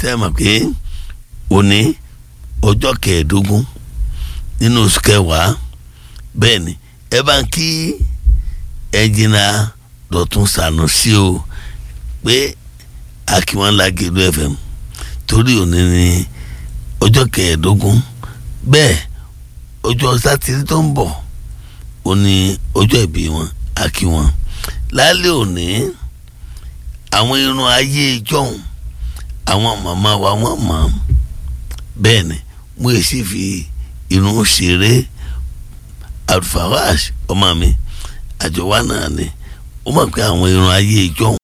sẹ́mọ̀ pé òní ọjọ́ kẹẹ̀ẹ́dógún nínú oṣù kẹwàá bẹ́ẹ̀ ni ẹ bá ń kí ẹnjìnà Dọ̀tun Sànúsí o pé akíwọ́n Lágẹ̀lú FM torí òní ni ọjọ́ kẹẹ̀ẹ́dógún bẹ́ẹ̀ ọjọ́ sátidé tó ń bọ̀ òní ọjọ́ ìbí wọn akí wọn lálẹ́ òní àwọn irun ayé ìjọ́hun àwọn màmá wa wọ́n mọ̀ bẹ́ẹ̀ ni mo yẹ sí fi irun ṣeré alfawash ọmọ mi àjọwá náà ni ó mọ̀ pé àwọn irun ayé ìjọ́hun